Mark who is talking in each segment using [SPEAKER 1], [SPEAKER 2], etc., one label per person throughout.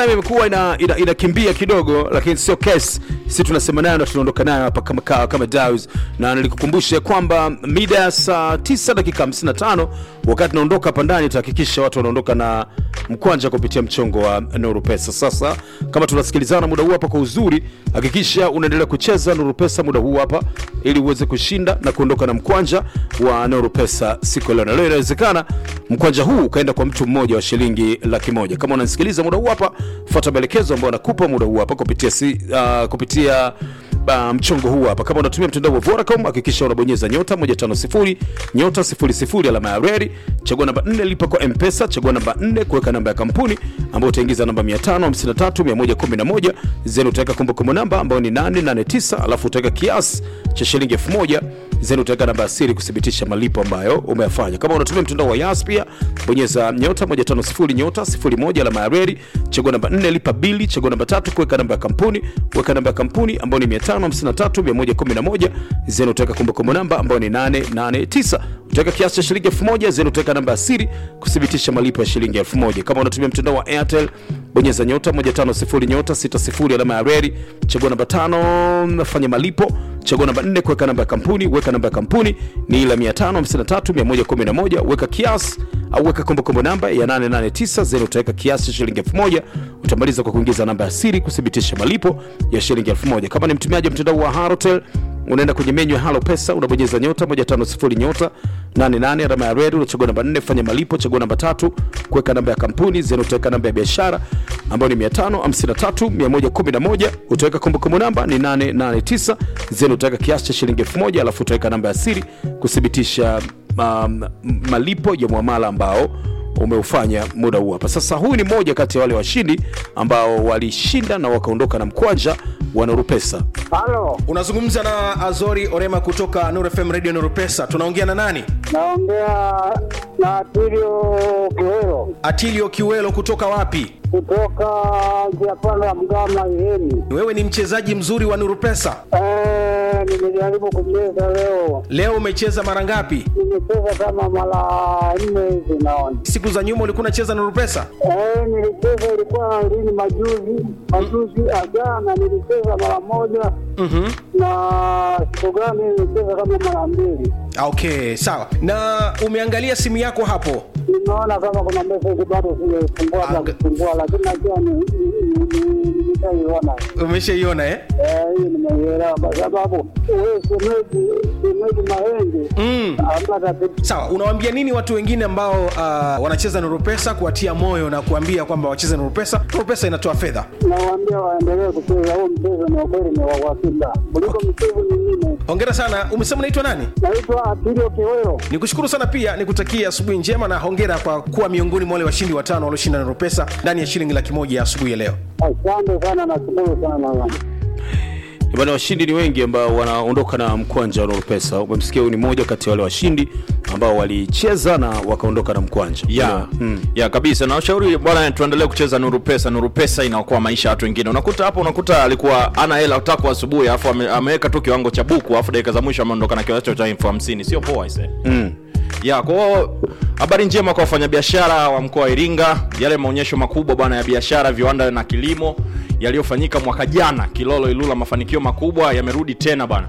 [SPEAKER 1] imekuwa ina, ina, inakimbia kidogo lakini sio kesi si tunasema nayo na tunaondoka nayo hapa kama, kama, kama Daws. na nilikukumbusha kwamba mida ya saa 9 dakika 55 wakati naondoka hapa ndani tutahakikisha watu wanaondoka na mkwanja kupitia mchongo wa Nuru Pesa. Sasa kama tunasikilizana muda huu hapa kwa uzuri, hakikisha unaendelea kucheza Nuru Pesa muda huu hapa ili uweze kushinda na kuondoka na mkwanja wa Nuru Pesa siku ya leo. Na leo inawezekana mkwanja huu ukaenda kwa mtu mmoja wa shilingi laki moja. Kama unasikiliza muda huu hapa, fuata maelekezo ambayo nakupa muda huu hapa kupitia si, uh, kupitia uh, mchongo huu hapa. Kama unatumia mtandao wa Vodacom, hakikisha unabonyeza nyota 150 nyota 00 alama ya reli, chagua namba 4 lipa kwa M-Pesa, chagua namba 4 kuweka namba ya kampuni ambayo utaingiza namba 553 111 zeni, utaweka kumbukumbu namba ambayo ni 889, alafu utaweka kiasi cha shilingi 1000 zeni, utaweka namba ya siri kuthibitisha malipo ambayo umeyafanya. Kama unatumia mtandao wa Yas pia bonyeza nyota 150 nyota 01 alama ya reli, chagua namba 4 lipa bili, chagua namba tatu kuweka namba ya kampuni, weka namba ya kampuni ambayo ni 553111 zeni, utaweka kumbukumbu namba ambayo ni 889 utaweka kiasi cha shilingi 1000 zeni, utaweka namba ya siri kuthibitisha malipo ya shilingi 1000. Kama unatumia mtandao wa Airtel bonyeza nyota 150 nyota 60 alama ya reli, chagua namba tano nafanya malipo, chagua namba 4 kuweka namba ya kampuni, weka namba ya kampuni ni ile 553111 weka kiasi au weka kumbukumbu namba ya 889 zeni, utaweka kiasi cha shilingi 1000 utamaliza kwa kuingiza namba ya siri kuthibitisha malipo ya shilingi 1000. Kama ni mtumiaji wa mtandao wa Halotel unaenda kwenye menyu ya Halo Pesa, unabonyeza nyota 150 nyota 88 alama ya redi, unachagua namba 4 fanya malipo, chagua namba tatu kuweka namba ya kampuni, zeni utaweka namba ya biashara ambayo ni 553 111, utaweka kumbukumbu namba ni 889, zeni utaweka kiasi cha shilingi 1000, alafu utaweka namba ya siri kuthibitisha um, malipo ya muamala ambao umeufanya muda huu hapa. Sasa huyu ni mmoja kati ya wale washindi ambao walishinda na wakaondoka na mkwanja wa Nuru Pesa.
[SPEAKER 2] Halo,
[SPEAKER 3] unazungumza na azori orema kutoka Nuru fm radio Nuru pesa tunaongea na nani
[SPEAKER 2] naongea na Atilio Kiwero
[SPEAKER 3] atilio kiwelo kutoka wapi
[SPEAKER 2] kutoka njia panda ya Mgama Ihemi.
[SPEAKER 3] wewe ni mchezaji mzuri wa Nuru pesa
[SPEAKER 2] Eh, nimejaribu kucheza leo,
[SPEAKER 3] leo umecheza mara ngapi
[SPEAKER 2] nimecheza kama mara nne hivi naona.
[SPEAKER 3] siku za nyuma ulikuwa unacheza Nuru pesa
[SPEAKER 2] Eh, nilicheza ilikuwa lini? Majuzi, majuzi jana nilicheza mara moja
[SPEAKER 3] mm-hmm.
[SPEAKER 2] na siku gani nilicheza kama mara mbili.
[SPEAKER 3] okay sawa na umeangalia simu yako hapo
[SPEAKER 2] Nimeona kama kuna message bado sijaifungua
[SPEAKER 3] Anga-
[SPEAKER 2] za kufungua, lakini najua ni- ni- ni- ni- nimeshaiona.
[SPEAKER 3] umeshaiona eh?
[SPEAKER 2] Eh, hii nimeielewa kwa sababu wewe shemeji shemeji Mahenge
[SPEAKER 3] mm.
[SPEAKER 2] ambaye tatizo
[SPEAKER 3] sawa unawaambia nini watu wengine ambao uh, wanacheza Nuru pesa kuwatia moyo na kuambia kwamba wacheze Nuru pesa Nuru pesa inatoa fedha
[SPEAKER 2] nawaambia waendelee kucheza huo mchezo, ni ukweli ni wa uhakika kuliko michezo mingine.
[SPEAKER 3] hongera sana umesema unaitwa nani
[SPEAKER 2] Naitwa Atilio Kiwero.
[SPEAKER 3] nikushukuru sana pia nikutakia asubuhi njema na hongera kwa kuwa miongoni mwa wale washindi watano walioshinda Nuru pesa ndani ya shilingi laki moja ya asubuhi ya leo
[SPEAKER 2] Asante sana, nashukuru sana.
[SPEAKER 1] Bwana, washindi ni wengi ambao wanaondoka na mkwanja wa Nuru Pesa. Umemsikia huyu ni mmoja kati ya wale washindi ambao walicheza na wakaondoka na mkwanja.
[SPEAKER 4] ya
[SPEAKER 1] Mm.
[SPEAKER 4] ya kabisa na ushauri bwana tuendelee kucheza nuru pesa nuru pesa inaokoa maisha ya watu wengine unakuta hapo unakuta alikuwa ana hela tako asubuhi alafu ame, ameweka tu kiwango cha buku alafu dakika za mwisho ameondoka na kiasi cha elfu hamsini sio poa ise
[SPEAKER 1] Mm.
[SPEAKER 4] ya kwa hiyo habari njema kwa wafanyabiashara wa mkoa wa iringa yale maonyesho makubwa bwana ya biashara viwanda na kilimo yaliyofanyika mwaka jana kilolo ilula mafanikio makubwa yamerudi tena bwana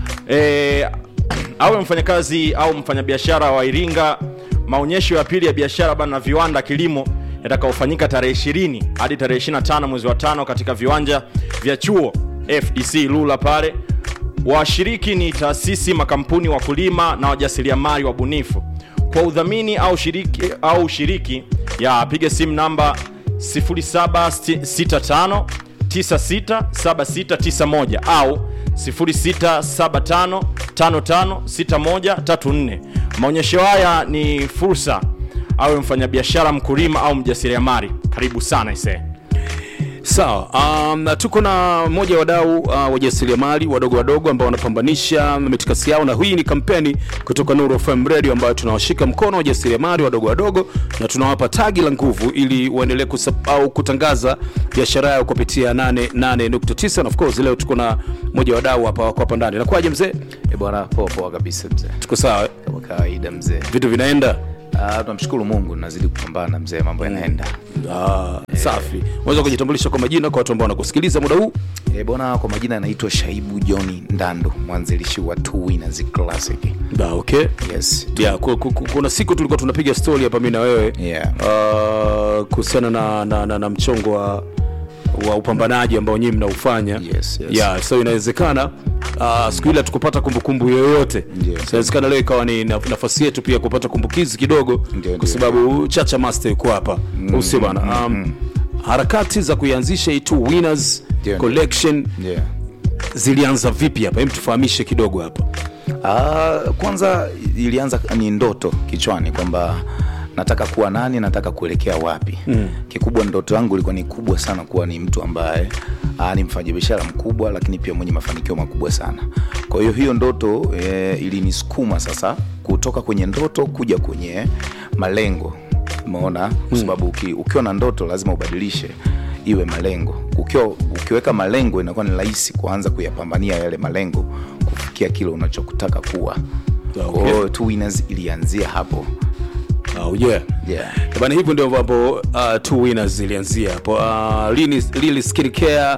[SPEAKER 4] e, awe mfanyakazi au mfanyabiashara wa iringa maonyesho ya pili ya biashara bana na viwanda kilimo yatakaofanyika tarehe 20 hadi tarehe 25 mwezi wa tano katika viwanja vya chuo fdc lula pale washiriki ni taasisi makampuni wakulima na wajasiriamali wabunifu kwa udhamini au shiriki, au shiriki ya piga simu namba 0765 967691 au 0675556134 maonyesho haya ni fursa awe mfanyabiashara mkulima au mjasiriamali karibu sana isee
[SPEAKER 1] Sawa, um, tuko na mmoja wa wadau uh, wajasiriamali wadogo wadogo ambao wanapambanisha mitikasi yao, na hii ni kampeni kutoka Nuru FM Radio ambayo tunawashika mkono wajasiriamali wadogo wadogo na tunawapa tagi la nguvu ili waendelee kusa- au kutangaza biashara yao kupitia 88.9 na of course leo tuko na mmoja wa wadau hapa wako hapa ndani. Nakwaje mzee?
[SPEAKER 5] Eh, bwana poa poa kabisa mzee
[SPEAKER 1] Tuko sawa, eh?
[SPEAKER 5] kama kawaida mzee
[SPEAKER 1] vitu vinaenda
[SPEAKER 5] Ah, tunamshukuru mungu nazidi kupambana mzee mambo yanaenda
[SPEAKER 1] Ah, safi unaweza kujitambulisha kwa majina kwa watu ambao wanakusikiliza muda huu
[SPEAKER 5] e, bwana kwa majina anaitwa shaibu johni ndando mwanzilishi wa Two Winners classic
[SPEAKER 1] da okay
[SPEAKER 5] yes
[SPEAKER 1] yeah, ku, ku, ku, kuna siku tulikuwa tunapiga story hapa mi na wewe
[SPEAKER 5] Yeah.
[SPEAKER 1] uh, kuhusiana na, na, na, na mchongo wa wa upambanaji ambao nyinyi mnaufanya
[SPEAKER 5] Yes, yes.
[SPEAKER 1] yeah, so inawezekana uh, siku ile hatukupata kumbukumbu yoyote
[SPEAKER 5] Ndio.
[SPEAKER 1] so inawezekana leo ikawa ni na- nafasi yetu pia kupata kumbukizi kidogo
[SPEAKER 5] Ndio,
[SPEAKER 1] kwa
[SPEAKER 5] ndio.
[SPEAKER 1] sababu chacha master yuko hapa mm, usio bana um, harakati za kuianzisha hii Two winners
[SPEAKER 5] Ndio, ndio.
[SPEAKER 1] collection
[SPEAKER 5] yeah.
[SPEAKER 1] zilianza vipi hapa hem tufahamishe kidogo hapa
[SPEAKER 5] Ah, kwanza ilianza ni ndoto kichwani kwamba nataka kuwa nani nataka kuelekea wapi mm. kikubwa ndoto yangu ilikuwa ni kubwa sana kuwa ni mtu ambaye ah, ni mfanyabiashara mkubwa lakini pia mwenye mafanikio makubwa sana kwa hiyo hiyo ndoto e, ilinisukuma sasa kutoka kwenye ndoto kuja kwenye malengo umeona kwa sababu uki, ukiwa na ndoto lazima ubadilishe iwe malengo ukiwa ukiweka malengo inakuwa ni rahisi kuanza kuyapambania yale malengo kufikia kile unachokutaka kuwa
[SPEAKER 1] Okay.
[SPEAKER 5] kwa hiyo Two Winners ilianzia hapo
[SPEAKER 1] oh, yeah.
[SPEAKER 5] yeah.
[SPEAKER 1] bana hivyo ndio ambapo uh, two winners zilianzia hapo uh, Lini- Lily Skin Care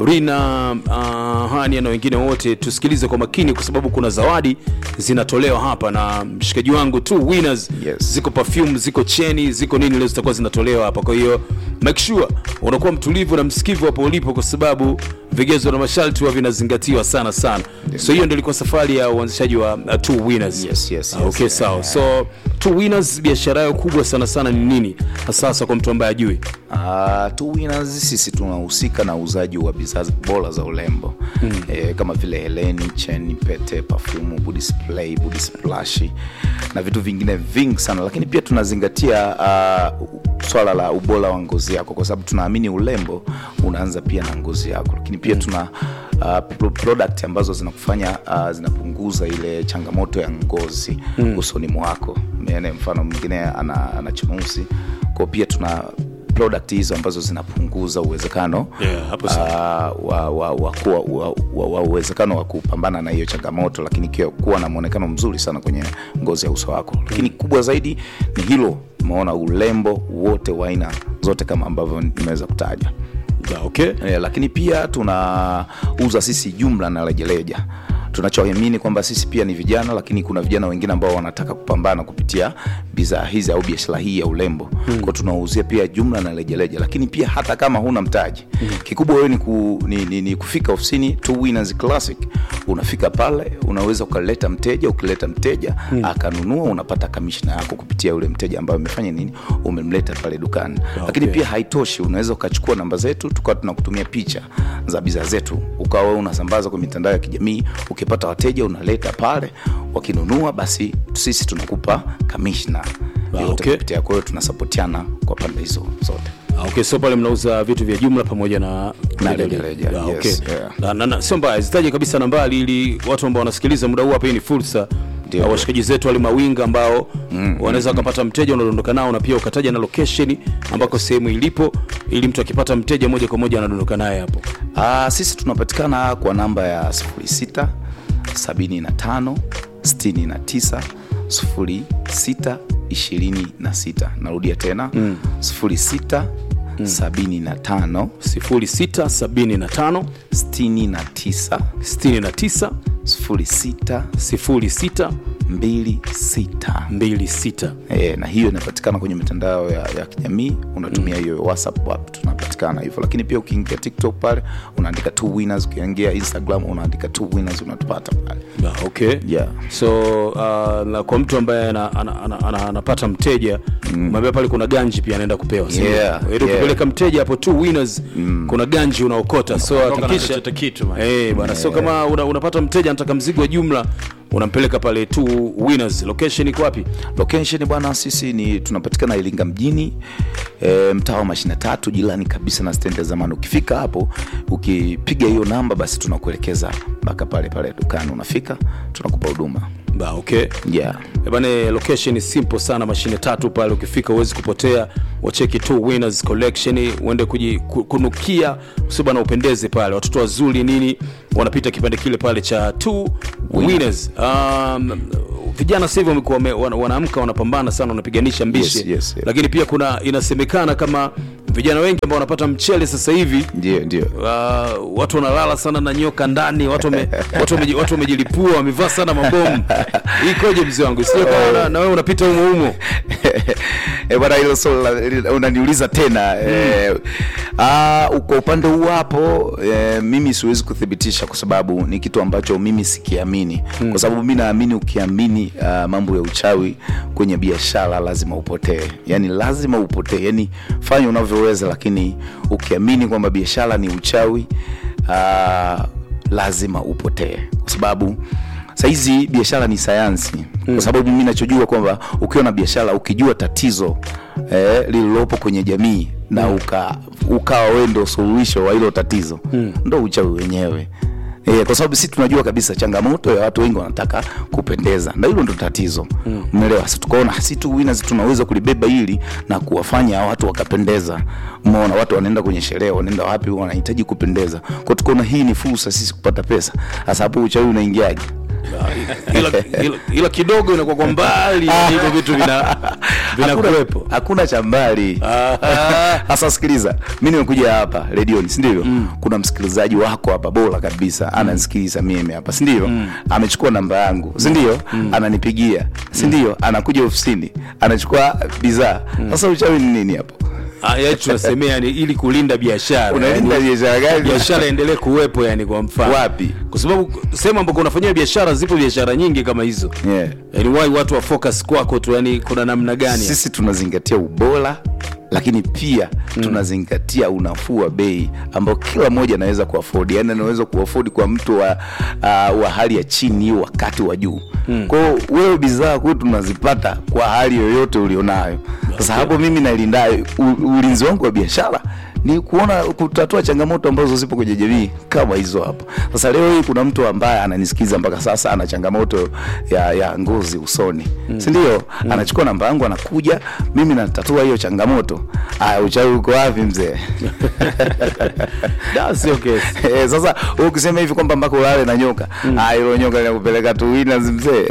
[SPEAKER 1] rina uh, hania na wengine wote tusikilize kwa makini kwa sababu kuna zawadi zinatolewa hapa na mshikaji wangu two winners
[SPEAKER 5] Yes.
[SPEAKER 1] ziko perfume ziko cheni ziko nini leo zitakuwa zinatolewa hapa kwa hiyo make sure unakuwa mtulivu na msikivu hapo ulipo kwa sababu vigezo na masharti huwa vinazingatiwa sana sana so hiyo ndio ilikuwa safari ya uanzishaji wa uh, two winners
[SPEAKER 5] Yes, yes,
[SPEAKER 1] Ah,
[SPEAKER 5] yes.
[SPEAKER 1] okay sawa so two winners biashara yao kubwa sana sana ni nini hasa hasa kwa mtu ambaye ajui
[SPEAKER 5] Uh, Two Winners sisi tunahusika na uuzaji wa bidhaa bora za urembo mm. e, kama vile heleni, cheni, pete, pafumu, body spray, body splash na vitu vingine vingi sana, lakini pia tunazingatia uh, swala la ubora wa ngozi yako, kwa sababu tunaamini urembo unaanza pia na ngozi yako, lakini pia tuna uh, pro- product ambazo zinakufanya uh, zinapunguza ile changamoto ya ngozi mm. usoni mwako. Mene, mfano mwingine ana, ana chunusi kwao, pia tuna product hizo ambazo zinapunguza uwezekano
[SPEAKER 1] Yeah, hapo
[SPEAKER 5] uh, wa, wa, wa, kuwa, wa, wa, wa uwezekano wa kupambana na hiyo changamoto, lakini pia kuwa na mwonekano mzuri sana kwenye ngozi ya uso wako. Lakini kubwa zaidi ni hilo, umeona urembo wote wa aina zote kama ambavyo nimeweza kutaja.
[SPEAKER 1] Ah, okay
[SPEAKER 5] E, lakini pia tunauza sisi jumla na rejareja tunachoamini kwamba sisi pia ni vijana lakini kuna vijana wengine ambao wanataka kupambana kupitia bidhaa hizi au biashara hii ya urembo mm. kwao tunawauzia pia jumla na rejareja lakini pia hata kama huna mtaji mm. kikubwa wewe ni, ku, ni, ni, ni kufika ofisini Two Winners Classic unafika pale unaweza ukaleta mteja ukileta mteja mm. akanunua unapata kamishna yako kupitia yule mteja ambaye umefanya nini umemleta pale dukani lakini
[SPEAKER 1] Okay.
[SPEAKER 5] pia haitoshi unaweza ukachukua namba zetu tukawa tunakutumia picha za bidhaa zetu ukawa wewe unasambaza kwa mitandao ya kijamii ukipata wateja unaleta pale wakinunua basi sisi tunakupa kamishna
[SPEAKER 1] Ah,
[SPEAKER 5] yote
[SPEAKER 1] okay.
[SPEAKER 5] kupitia kwa hiyo tunasapotiana kwa pande hizo zote
[SPEAKER 1] Ah, okay so pale mnauza vitu vya jumla pamoja na
[SPEAKER 5] Na
[SPEAKER 1] rejareja.
[SPEAKER 5] rejareja,
[SPEAKER 1] Ah,
[SPEAKER 5] yes,
[SPEAKER 1] okay.
[SPEAKER 5] yeah.
[SPEAKER 1] Na- na- na- sio mbaya zitaje kabisa nambari ili watu ambao wanasikiliza muda huu hapa hii ni fursa
[SPEAKER 5] Ndio.
[SPEAKER 1] na washikaji zetu wale mawinga ambao wanaweza wakapata mteja unadondoka nao na pia ukataja na location ambako sehemu ilipo ili mtu akipata mteja moja kwa moja anadondoka naye hapo
[SPEAKER 5] Aa, sisi tunapatikana kwa namba ya 06 75 69 06 26 narudia tena mm. 06 75
[SPEAKER 1] 0675
[SPEAKER 5] 69
[SPEAKER 1] 69
[SPEAKER 5] 06
[SPEAKER 1] 06
[SPEAKER 5] 26
[SPEAKER 1] 26
[SPEAKER 5] E, na hiyo inapatikana kwenye mitandao ya, ya kijamii unatumia hiyo whatsapp app tunapatikana hivyo lakini pia ukiingia tiktok pale unaandika two winners ukiingia instagram unaandika two winners unatupata pale
[SPEAKER 1] Ah, okay
[SPEAKER 5] yeah.
[SPEAKER 1] so uh, na kwa mtu ambaye anapata ana, ana, ana, anapata mteja mwambia pale kuna ganji pia anaenda kupewa si ndio?
[SPEAKER 5] Yeah,
[SPEAKER 1] Ili
[SPEAKER 5] yeah.
[SPEAKER 1] ukipeleka mteja hapo two winners kuna ganji unaokota so
[SPEAKER 4] Unaondoka na
[SPEAKER 1] hakikisha
[SPEAKER 4] chochote kitu, man.
[SPEAKER 1] Eh, bwana so kama una, unapata mteja anataka mzigo wa jumla unampeleka pale two winners location iko wapi
[SPEAKER 5] location bwana sisi ni tunapatikana iringa mjini e, mtaa wa mashina tatu jirani kabisa na stendi ya zamani ukifika hapo ukipiga hiyo namba basi tunakuelekeza mpaka pale pale dukani unafika tunakupa huduma
[SPEAKER 1] ba okay
[SPEAKER 5] yeah.
[SPEAKER 1] Eh, bane location ni simple sana mashine tatu pale ukifika huwezi kupotea wacheki two winners collection uende kuji, ku- kunukia sio bana upendeze pale watoto wazuri nini wanapita kipande kile pale cha two winners um, vijana sasa hivi wamekuwa wame- wana- wanaamka wanapambana sana wanapiganisha mbishi
[SPEAKER 5] Yes, yes, yes.
[SPEAKER 1] lakini pia kuna inasemekana kama vijana wengi ambao wanapata mchele sasa hivi
[SPEAKER 5] ndio ndio
[SPEAKER 1] uh, watu wanalala sana na nyoka ndani watu wame- watu wameji- watu wamejilipua wamevaa sana mabomu ikoje mzee wangu sio kama na, na wewe unapita humo humo
[SPEAKER 5] Eh, bwana hilo swali la- li- unaniuliza tena eh, ah, kwa upande huu hapo eh, mimi siwezi kuthibitisha kwa sababu ni kitu ambacho mimi sikiamini kwa sababu mi naamini ukiamini ah, mambo ya uchawi kwenye biashara lazima upotee yani lazima upotee yani fanya unavyoweza lakini ukiamini kwamba biashara ni uchawi ah, lazima upotee kwa sababu sahizi biashara ni sayansi kwa sababu mimi nachojua kwamba ukiwa na biashara ukijua tatizo eh, lililopo kwenye jamii na uka, ukawa wewe ndo suluhisho wa hilo tatizo ndo uchawi wenyewe E, kwa sababu sisi tunajua kabisa changamoto ya watu wengi wanataka kupendeza na hilo ndo tatizo umeelewa sasa tukaona si tu winners tunaweza kulibeba hili na kuwafanya watu wakapendeza umeona watu wanaenda kwenye sherehe wanaenda wapi wanahitaji kupendeza kwa tukaona hii ni fursa sisi kupata pesa sasa hapo uchawi unaingiaje
[SPEAKER 1] ila, ila, ila kidogo inakuwa kwa mbali hivyo vitu vina vinakuwepo
[SPEAKER 5] hakuna, hakuna cha mbali hasa sikiliza mi nimekuja hapa redioni sindio mm. kuna msikilizaji wako hapa bora kabisa ananisikiliza mimi hapa sindio mm. amechukua namba yangu sindio mm. ananipigia sindio anakuja ofisini anachukua bidhaa sasa uchawi ni nini hapo
[SPEAKER 1] Ah, yaani tunasemea yani ili kulinda biashara
[SPEAKER 5] unalinda
[SPEAKER 1] yani,
[SPEAKER 5] biashara gani
[SPEAKER 1] biashara endelee kuwepo yani kwa mfano
[SPEAKER 5] Wapi?
[SPEAKER 1] kwa sababu sehemu ambako unafanyia biashara zipo biashara nyingi kama hizo
[SPEAKER 5] Yeah.
[SPEAKER 1] yani wai watu wa focus kwako tu yani kuna namna gani
[SPEAKER 5] sisi tunazingatia ubora lakini pia mm. tunazingatia unafuu wa bei ambao kila mmoja anaweza kuafodi yani anaweza kuafodi kwa mtu wa, uh, wa hali ya chini wa kati wa juu mm. kwao wewe bidhaa kwetu tunazipata kwa hali yoyote ulionayo sasa hapo mimi nalinda u- ulinzi wangu wa biashara ni kuona kutatua changamoto ambazo zipo kwenye jamii kama hizo hapo sasa leo hii kuna mtu ambaye ananisikiza mpaka sasa ana changamoto ya, ya ngozi usoni mm. sindio mm. anachukua namba yangu anakuja mimi natatua hiyo changamoto aya uchawi uko wapi mzee
[SPEAKER 1] Da, sio kesi
[SPEAKER 5] Eh, sasa wewe ukisema hivi kwamba mpaka ulale na nyoka ah, hilo nyoka linakupeleka tu winners mzee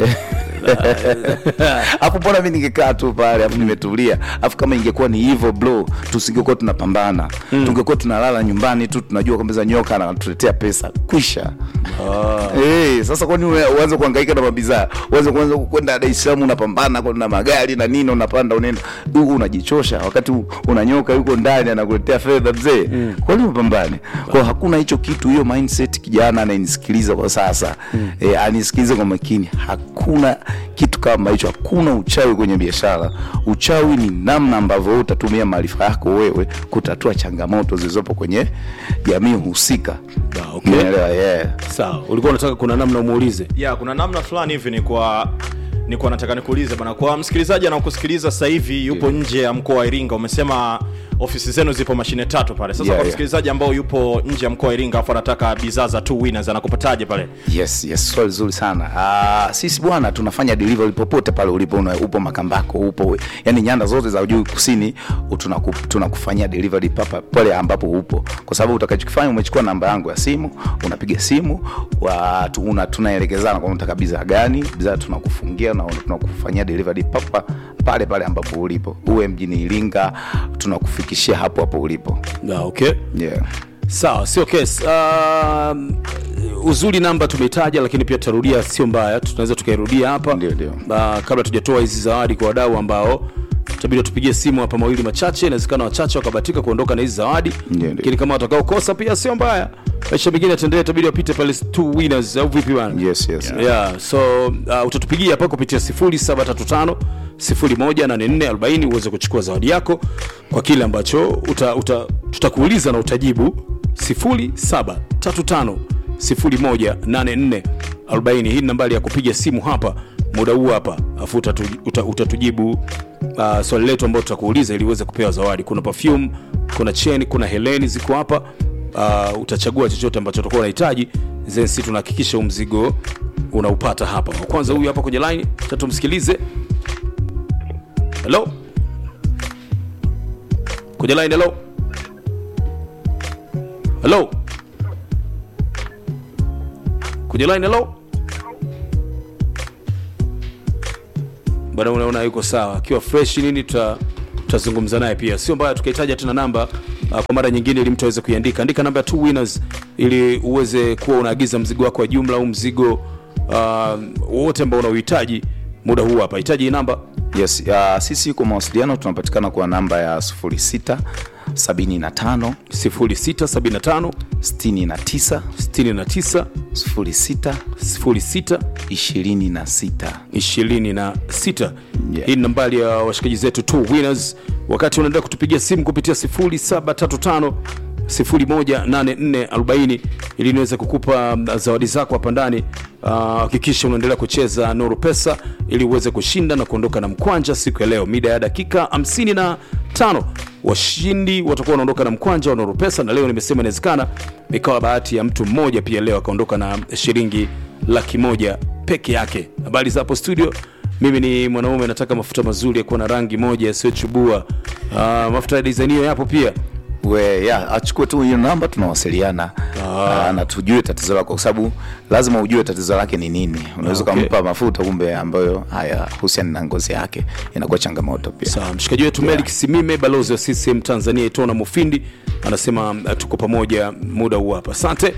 [SPEAKER 5] afu mbona mi ningekaa tu pale afu nimetulia afu kama ingekuwa ni hivyo bro tusingekuwa tunapambana tungekuwa tunalala nyumbani tu tunajua kwamba za nyoka anatuletea pesa kwisha hey, sasa kwani ue- uanze kuhangaika na mabidhaa uanze kuanza kwenda Dar es Salaam unapambana kwa- na magari na nini unapanda unaenda huku unajichosha wakati u- una nyoka yuko ndani anakuletea fedha mzee mm. kwani upambane kwa hakuna hicho kitu hiyo mindset kijana anayenisikiliza kwa sasa mm. e, anisikilize kwa makini hakuna kitu kama hicho hakuna uchawi kwenye biashara uchawi ni namna ambavyo wewe utatumia maarifa yako wewe kutatua changamoto zilizopo kwenye jamii husika
[SPEAKER 1] Ah, okay.
[SPEAKER 5] Umeelewa? yeah.
[SPEAKER 1] sawa ulikuwa unataka kuna namna umuulize
[SPEAKER 4] ya kuna namna fulani hivi ni kwa nikuwa nataka nikuulize bana kwa msikilizaji anakusikiliza sasa hivi yupo nje ya mkoa wa iringa umesema ofisi zenu zipo mashine tatu pale sasa
[SPEAKER 5] Yeah,
[SPEAKER 4] kwa
[SPEAKER 5] yeah.
[SPEAKER 4] msikilizaji ambao yupo nje ya mkoa wa iringa afu anataka bidhaa za two winners anakupataje pale
[SPEAKER 5] yes yes swali zuri sana uh, sisi bwana tunafanya delivery popote pale ulipo una, upo makambako upo yani nyanda zote za juu kusini u- tunaku, tunakufanyia delivery papa pale ambapo upo kwa sababu utakachokifanya umechukua namba yangu ya simu unapiga simu wa, tu, una, tunaelekezana kwa unataka bidhaa gani bidhaa tunakufungia na tunakufanyia delivery papa pale pale ambapo ulipo uwe mjini iringa tunakufikishia hapo hapo ulipo
[SPEAKER 1] Ah, okay
[SPEAKER 5] yeah.
[SPEAKER 1] sawa sio kesi um, uzuri namba tumeitaja lakini pia tutarudia sio mbaya tunaweza tukairudia hapa
[SPEAKER 5] Ndio, ndio.
[SPEAKER 1] uh, kabla tujatoa hizi zawadi kwa wadau ambao tabidi tupigie simu hapa mawili machache inawezekana wachache wakabatika kuondoka na hizi zawadi
[SPEAKER 5] Ndio, ndio.
[SPEAKER 1] lakini kama watakaokosa pia sio mbaya maisha mengine yataendelea tabidi wapite pale two winners au vipi bana
[SPEAKER 5] yes yes
[SPEAKER 1] yeah, so uh, utatupigia hapa kupitia 0735 018440 uweze kuchukua zawadi yako kwa kile ambacho uta, uta, tutakuuliza na utajibu 0735 018440 hii ni nambari ya kupiga simu hapa muda huu hapa afu utatu, uta, utatujibu uh, swali letu ambao tutakuuliza ili uweze kupewa zawadi kuna perfume kuna cheni kuna heleni ziko hapa uh, utachagua chochote ambacho utakuwa unahitaji then si tunahakikisha huu mzigo unaupata hapa Wa kwanza huyu hapa kwenye line cha tumsikilize hello kwenye line hello hello kwenye line hello bado unaona yuko sawa akiwa fresh nini tuta tutazungumza naye pia sio mbaya tukahitaja tena namba uh, kwa mara nyingine ili mtu aweze kuiandika andika namba ya two winners ili uweze kuwa unaagiza mzigo wako wa jumla au mzigo uh, wote ambao unauhitaji muda huu hapa hitaji hii namba
[SPEAKER 5] yes uh, sisi kwa mawasiliano tunapatikana kwa namba ya 06 75
[SPEAKER 1] 0675
[SPEAKER 5] 69
[SPEAKER 1] 69
[SPEAKER 5] 06
[SPEAKER 1] 06
[SPEAKER 5] 26
[SPEAKER 1] 26
[SPEAKER 5] Yeah.
[SPEAKER 1] hii ni nambari ya washikaji zetu two winners wakati unaendelea kutupigia simu kupitia 0735 018440 ili niweze kukupa mm, zawadi zako hapa ndani Ah, hakikisha unaendelea kucheza nuru pesa ili uweze kushinda na kuondoka na mkwanja siku ya leo mida ya dakika 55 washindi watakuwa wanaondoka na mkwanja wa nuru pesa na leo nimesema inawezekana ikawa bahati ya mtu mmoja pia leo akaondoka na shilingi laki moja peke yake habari za hapo studio mimi ni mwanaume nataka mafuta mazuri ya kuwa na rangi moja yasiyochubua uh, mafuta ya design hiyo yapo pia
[SPEAKER 5] we ya achukue tu hiyo namba tunawasiliana ah. na tujue tatizo lako kwa sababu lazima ujue tatizo lake ni nini unaweza
[SPEAKER 1] Okay.
[SPEAKER 5] ukampa mafuta kumbe ambayo haya husiani na ngozi yake inakuwa changamoto pia
[SPEAKER 1] sawa mshikaji wetu yeah. melik simime balozi wa ccm tanzania itona mufindi anasema uh, tuko pamoja muda huu hapa asante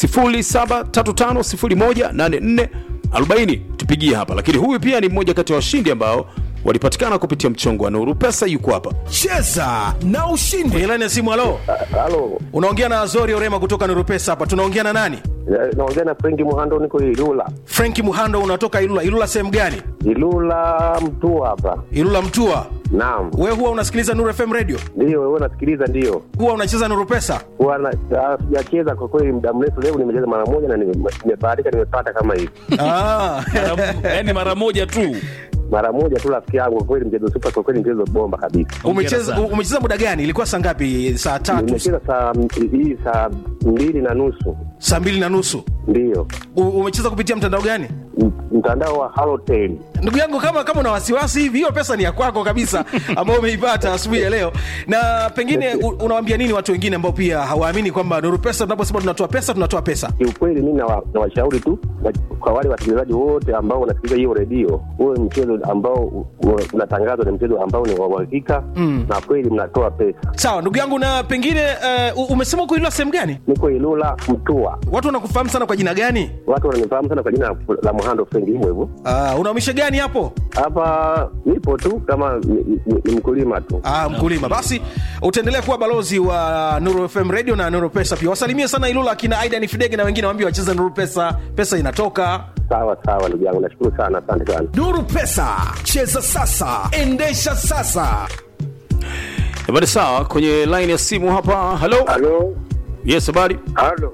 [SPEAKER 1] 0735018440 tupigie hapa lakini huyu pia ni mmoja kati ya washindi ambao walipatikana kupitia mchongo wa nuru pesa yuko hapa
[SPEAKER 6] cheza na ushindi
[SPEAKER 3] kwenye laini ya simu halo
[SPEAKER 2] Halo,
[SPEAKER 3] unaongea na azori orema kutoka nurupesa hapa tunaongea na nani
[SPEAKER 2] eh, naongea na Frenki Muhando, niko Ilula.
[SPEAKER 3] frenki muhando unatoka ilula ilula sehemu gani
[SPEAKER 2] Ilula mtu hapa.
[SPEAKER 3] ilula mtua
[SPEAKER 2] Naam,
[SPEAKER 3] we huwa unasikiliza nuru fm radio
[SPEAKER 2] ndio wewe unasikiliza? Ndio
[SPEAKER 3] huwa unacheza nuru pesa
[SPEAKER 2] Huwa na- ah, sijacheza kwa kweli muda mrefu. Leo nimecheza mara moja na nime- nimebahatika, nimepata kama hivi
[SPEAKER 3] ah.
[SPEAKER 7] yaani mara moja tu
[SPEAKER 2] mara moja tu, rafiki yangu. Kwa kweli mchezo super, kwa kweli mchezo bomba kabisa.
[SPEAKER 3] umecheza
[SPEAKER 7] sana.
[SPEAKER 3] umecheza muda gani ilikuwa saa ngapi saa tatu
[SPEAKER 2] Nimecheza saa hii saa mbili na nusu,
[SPEAKER 3] saa mbili na nusu
[SPEAKER 2] ndio
[SPEAKER 3] U- umecheza kupitia mtandao gani
[SPEAKER 2] M- mtandao wa Halotel.
[SPEAKER 3] ndugu yangu kama kama una wasiwasi hivi hiyo pesa ni ya kwako kabisa ambayo umeipata asubuhi ya leo na pengine u- unawaambia nini watu wengine ambao pia hawaamini kwamba nuru pesa tunaposema tunatoa pesa tunatoa pesa
[SPEAKER 2] Kiukweli mi nawa- nawashauri tu wa- kwa wale wasikilizaji wote ambao wanasikiliza hiyo redio, huwe mchezo ambao u- u- unatangazwa ni mchezo ambao ni wa uhakika na kweli mnatoa pesa.
[SPEAKER 3] sawa ndugu yangu na pengine uh, umesema uko ilula sehemu gani
[SPEAKER 2] Niko Ilula Mtua,
[SPEAKER 3] watu wanakufahamu sana kwa jina gani
[SPEAKER 2] watu wananifahamu sana kwa jina la Muhando Frenki, hivyo hivyo.
[SPEAKER 3] uh, unaumisha gani hapo
[SPEAKER 2] Hapa nipo tu kama ni, ni, ni mkulima tu.
[SPEAKER 3] Ah, mkulima basi utaendelea kuwa balozi wa nuru fm radio na nuru pesa pia wasalimie sana ilula akina aidan fidege na wengine waambie wacheza nuru pesa pesa inatoka
[SPEAKER 2] Sawa sawa, ndugu yangu, nashukuru sana, asante sana.
[SPEAKER 6] nuru pesa cheza sasa endesha sasa
[SPEAKER 1] habari sawa kwenye line ya simu hapa halo
[SPEAKER 2] Halo,
[SPEAKER 1] yes habari
[SPEAKER 2] halo,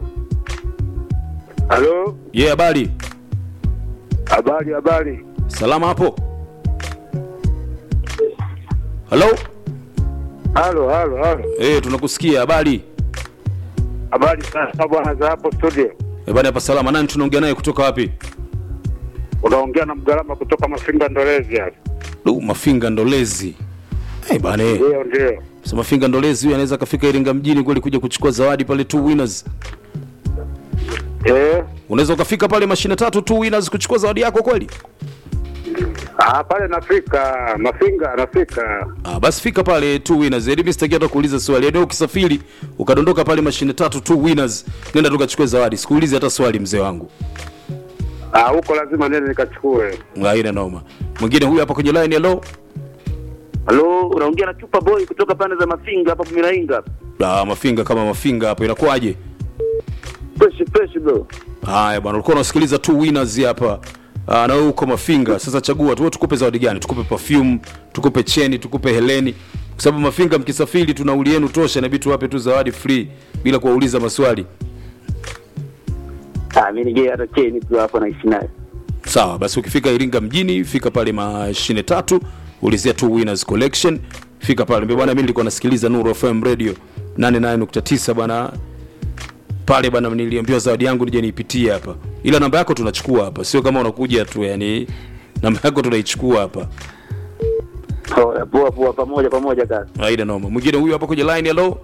[SPEAKER 2] halo,
[SPEAKER 1] ye yeah, habari
[SPEAKER 2] habari, habari.
[SPEAKER 1] salama hapo halo
[SPEAKER 2] Halo, halo, halo,
[SPEAKER 1] hey, tunakusikia habari
[SPEAKER 2] habari sana bwana za hapo studio.
[SPEAKER 1] Eh, bana hapa salama nani tunaongea naye kutoka wapi
[SPEAKER 2] Unaongea na Mgalama kutoka Mafinga Ndolezi hapa.
[SPEAKER 1] du mafinga ndolezi hey, bana eh.
[SPEAKER 2] Ndio, ndio.
[SPEAKER 1] Sasa mafinga ndolezi huyu anaweza akafika iringa mjini kweli kuja kuchukua zawadi pale two winners
[SPEAKER 2] Eh,
[SPEAKER 1] unaweza ukafika pale mashine tatu two winners kuchukua zawadi yako kweli
[SPEAKER 2] ah, pale nafika Mafinga, nafika.
[SPEAKER 1] ah, basi fika pale two winners ili mimi sitaki hata kuuliza swali yaani ukisafiri ukadondoka pale mashine tatu two winners nenda tukachukue zawadi sikuulizi hata swali mzee wangu
[SPEAKER 2] Ah, huko lazima nene nikachukue.
[SPEAKER 1] haina noma mwingine huyu hapa kwenye line hello
[SPEAKER 8] Halo, unaongea na Chupa Boy kutoka pande za Mafinga hapa Mirainga.
[SPEAKER 1] ah, mafinga kama mafinga hapo inakuwaje
[SPEAKER 8] Fresh fresh bro.
[SPEAKER 1] haya bwana ulikuwa unasikiliza two winners hapa Ah, na wewe uko mafinga sasa chagua tu wewe tukupe zawadi gani tukupe perfume tukupe cheni tukupe heleni kwa sababu mafinga mkisafiri tuna nauli yenu tosha inabidi tuwape tu zawadi free bila kuwauliza maswali
[SPEAKER 8] Ah, mimi nige hata cheni tu hapo naishi naye.
[SPEAKER 1] sawa basi ukifika iringa mjini fika pale mashine tatu ulizia tu winners collection fika pale Mbona bwana mimi nilikuwa nasikiliza nuru fm radio 89.9 bwana pale bwana niliambiwa zawadi yangu nije niipitie hapa ila namba yako tunachukua hapa sio kama unakuja tu yani namba yako tunaichukua hapa
[SPEAKER 8] Poa poa poa pamoja pamoja kaka.
[SPEAKER 1] aida noma mwingine huyu hapa kwenye line hello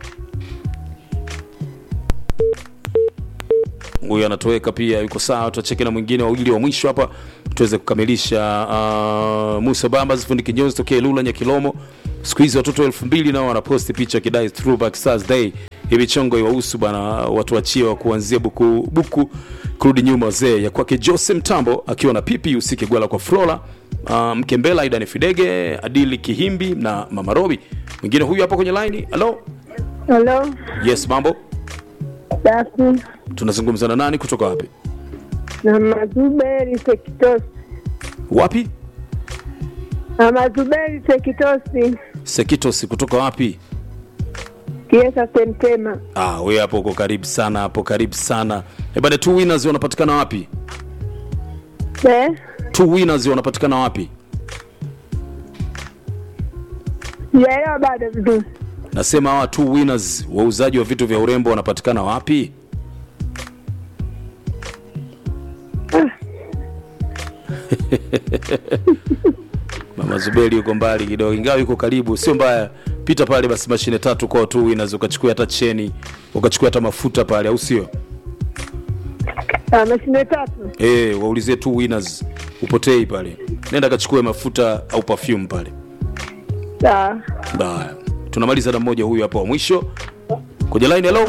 [SPEAKER 1] huyu anatoweka pia yuko sawa tutacheki na mwingine wawili wa mwisho hapa tuweze kukamilisha uh, musa bambas fundi kinyozi tokea lula nyakilomo siku hizi watoto elfu mbili nao wanaposti picha kidai throwback stars day hivi chongo iwahusu bana watu wachiwa kuanzia buku buku kurudi nyuma wazee ya kwake jose mtambo akiwa na pipi usike gwala kwa flora uh, mkembela idani fidege adili kihimbi na mama robi mwingine huyu hapa kwenye laini halo
[SPEAKER 9] Halo,
[SPEAKER 1] yes mambo
[SPEAKER 9] safi.
[SPEAKER 1] tunazungumza na nani kutoka wapi
[SPEAKER 9] Na Mazuberi Sekitosi.
[SPEAKER 1] wapi
[SPEAKER 9] Na Mazuberi Sekitosi.
[SPEAKER 1] sekitos kutoka wapi
[SPEAKER 9] Kiesa Sentema.
[SPEAKER 1] ah, we hapo uko karibu sana hapo karibu sana ebane two winners wanapatikana wapi
[SPEAKER 9] Eh?
[SPEAKER 1] two winners wanapatikana wapi
[SPEAKER 9] Sijaelewa bado vizuri.
[SPEAKER 1] nasema hawa two winners wauzaji wa vitu vya urembo wanapatikana wapi mama zuberi yuko mbali kidogo ingawa yuko karibu sio mbaya pita pale basi mashine tatu kwa two winners ukachukua hata cheni ukachukua hata mafuta pale au sio
[SPEAKER 9] Ah, mashine tatu.
[SPEAKER 1] Eh, waulizie two winners upotei pale nenda kachukue mafuta au perfume pale
[SPEAKER 9] Sawa.
[SPEAKER 1] Baya. tunamaliza na mmoja huyu hapo wa mwisho kwenye line hello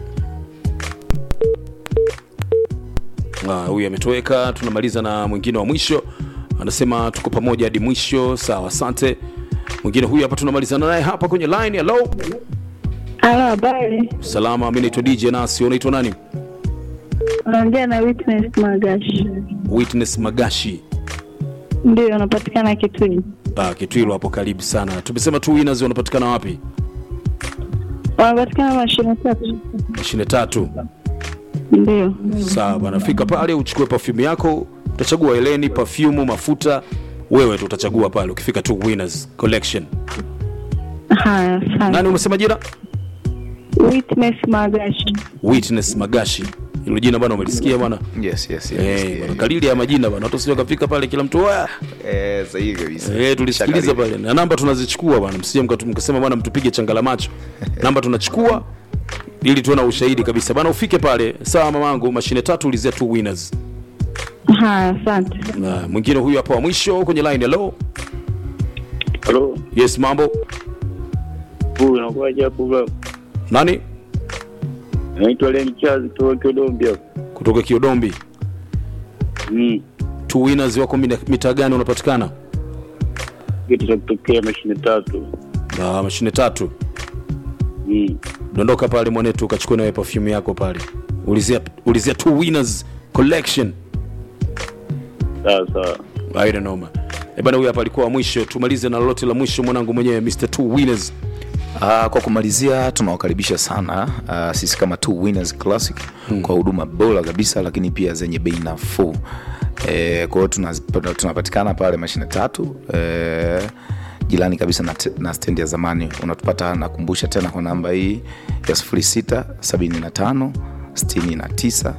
[SPEAKER 1] Ah, huyu ametoweka tunamaliza na mwingine wa mwisho anasema tuko pamoja hadi mwisho sawa asante mwingine huyu hapa tunamalizana naye hapa kwenye line hello
[SPEAKER 9] Halo, habari.
[SPEAKER 1] salama mi naitwa dj nasi unaitwa nani
[SPEAKER 9] Unaongea na Witness Magashi.
[SPEAKER 1] witness magashi
[SPEAKER 9] Ndio, anapatikana Kitui.
[SPEAKER 1] ah, kitwilo hapo karibu sana tumesema tu winners wanapatikana wapi
[SPEAKER 9] Wanapatikana mashine tatu.
[SPEAKER 1] mashine tatu
[SPEAKER 9] Ndio.
[SPEAKER 1] sawa bwana fika pale uchukue perfume yako utachagua eleni perfume mafuta wewe tu utachagua pale ukifika tu winners collection
[SPEAKER 9] Haya, asante.
[SPEAKER 1] nani umesema jina
[SPEAKER 9] Witness Magashi.
[SPEAKER 1] witness magashi hilo jina bwana umelisikia bwana
[SPEAKER 5] yes, yes, yes,
[SPEAKER 1] Eh,
[SPEAKER 5] yes,
[SPEAKER 1] bwana, kalili ya majina bwana watu sio kafika pale kila mtu "Oya."
[SPEAKER 5] Eh, sahihi kabisa
[SPEAKER 1] eh tulisikiliza
[SPEAKER 5] Shakalili.
[SPEAKER 1] pale na namba tunazichukua bwana msije mkatu- mkasema bwana mtupige changala macho namba tunachukua ili tuwe na ushahidi kabisa bwana ufike pale sawa mamangu mashine tatu ulizia tu winners
[SPEAKER 9] Haya, asante.
[SPEAKER 1] na mwingine huyu hapa wa mwisho kwenye line hello
[SPEAKER 8] Halo,
[SPEAKER 1] yes mambo
[SPEAKER 8] huyu unakuwaje hapo bro?
[SPEAKER 1] nani
[SPEAKER 8] Naitwa Len Charles kutoka Kidombi hapo.
[SPEAKER 1] kutoka kiodombi
[SPEAKER 8] Mm.
[SPEAKER 1] two winners wako mina- mitaa gani unapatikana
[SPEAKER 8] Kitu cha kutokea mashine tatu.
[SPEAKER 1] na mashine tatu
[SPEAKER 8] Mm.
[SPEAKER 1] dondoka pale mwanetu ukachukua nawe perfume yako pale ulizia, ulizia two winners collection
[SPEAKER 8] Sawa sawa.
[SPEAKER 1] aina noma Eh bana huyu hapa alikuwa wa mwisho tumalize na lolote la mwisho mwanangu mwenyewe mr two winners
[SPEAKER 5] Uh, kwa kumalizia tunawakaribisha sana uh, sisi kama two winners classic hmm. kwa huduma bora kabisa lakini pia zenye bei nafuu eh, kwa hiyo tuna- tunapatikana pale mashine tatu eh, jirani kabisa na, te- na stendi ya zamani unatupata nakumbusha tena kwa namba hii ya 06 75 69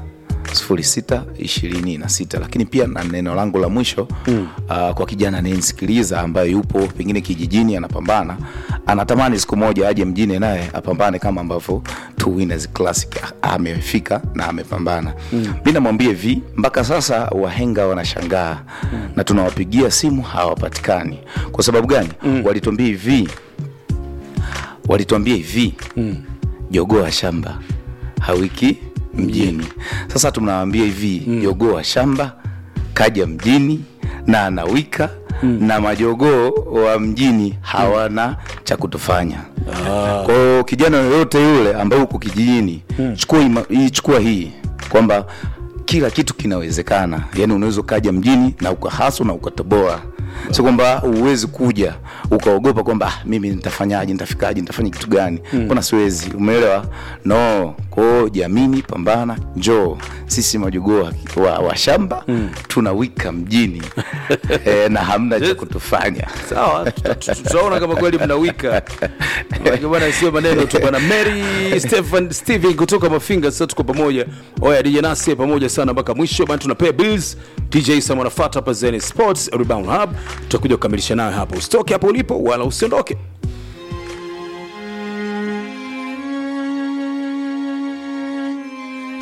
[SPEAKER 5] 0626 lakini pia na neno langu la mwisho mm. uh, kwa kijana anayenisikiliza ambaye yupo pengine kijijini anapambana anatamani siku moja aje mjini naye apambane kama ambavyo Two Winners Classic a- amefika na amepambana mm. mi namwambia hivi mpaka sasa wahenga wanashangaa mm. na tunawapigia simu hawapatikani kwa sababu gani mm. walituambia hivi walituambia hivi mm. jogoo wa shamba hawiki mjini sasa tunawambia hivi mm. jogoo wa shamba kaja mjini na anawika mm. na majogoo wa mjini hawana cha kutufanya ah. kwao kijana yoyote yule ambaye uko kijijini mm. chukua, ima- hii- chukua hii kwamba kila kitu kinawezekana yani unaweza ukaja mjini na ukahaso na ukatoboa sio kwamba huwezi kuja ukaogopa kwamba ah, mimi nitafanyaje nitafikaje nitafanya kitu gani mbona siwezi umeelewa no kwao jamini pambana njoo sisi majogoo wa, wa, wa shamba mm. tunawika mjini e, na hamna cha kutufanya
[SPEAKER 1] sawa tuta- tuta- tutaona kama kweli mnawika Maana bwana sio maneno tu bwana mary stephen steven kutoka mafinga sasa tuko pamoja oya dj nasi pamoja sana mpaka mwisho bana tunapea bills dj sam anafuata hapa zen sports rebound hub tutakuja kukamilisha nayo hapa usitoke hapo ulipo wala usiondoke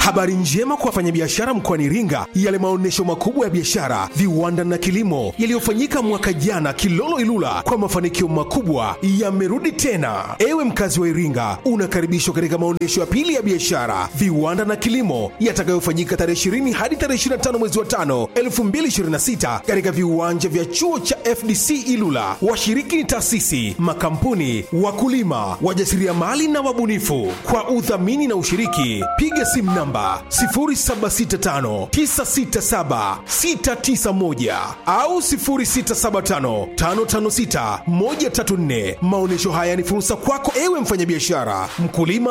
[SPEAKER 6] Habari njema kwa wafanyabiashara mkoani Iringa, yale maonyesho makubwa ya biashara, viwanda na kilimo yaliyofanyika mwaka jana Kilolo Ilula kwa mafanikio makubwa yamerudi tena. Ewe mkazi wa Iringa, unakaribishwa katika maonyesho ya pili ya biashara, viwanda na kilimo yatakayofanyika tarehe 20 hadi tarehe 25 mwezi wa 5 2026 katika viwanja vya chuo cha FDC Ilula. Washiriki ni taasisi, makampuni, wakulima, wajasiriamali na wabunifu. Kwa udhamini na ushiriki, piga simu namba 0765967691 au 0675556134. Maonyesho haya ni fursa kwako ewe mfanyabiashara, mkulima